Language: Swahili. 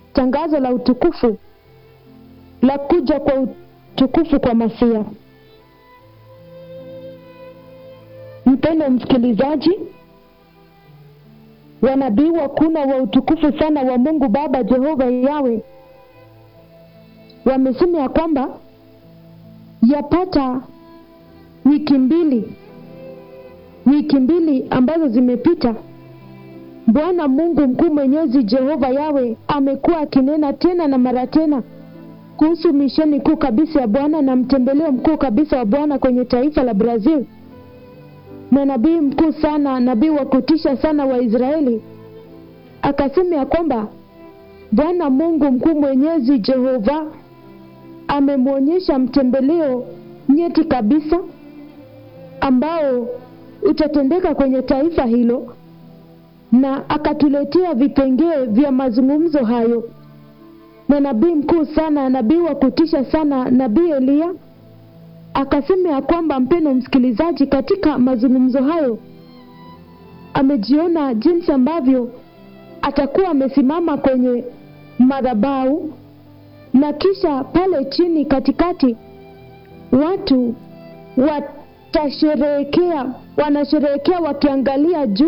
tangazo la utukufu la kuja kwa utukufu kwa Masia. Mpendo msikilizaji, wanabii wakuna wa utukufu sana wa Mungu Baba Jehova Yawe wamesema ya kwamba yapata wiki mbili wiki mbili ambazo zimepita, Bwana Mungu mkuu mwenyezi Jehova Yawe amekuwa akinena tena na mara tena kuhusu misheni kuu kabisa ya Bwana na mtembeleo mkuu kabisa wa Bwana kwenye taifa la Brazil na nabii mkuu sana, nabii wa kutisha sana wa Israeli akasema ya kwamba Bwana Mungu mkuu mwenyezi Jehova amemwonyesha mtembeleo nyeti kabisa ambao utatendeka kwenye taifa hilo, na akatuletea vipengee vya mazungumzo hayo. Na nabii mkuu sana, nabii wa kutisha sana, nabii Eliya akasema ya kwamba, mpendo msikilizaji, katika mazungumzo hayo amejiona jinsi ambavyo atakuwa amesimama kwenye madhabahu na kisha pale chini katikati watu watasherehekea, wanasherehekea wakiangalia juu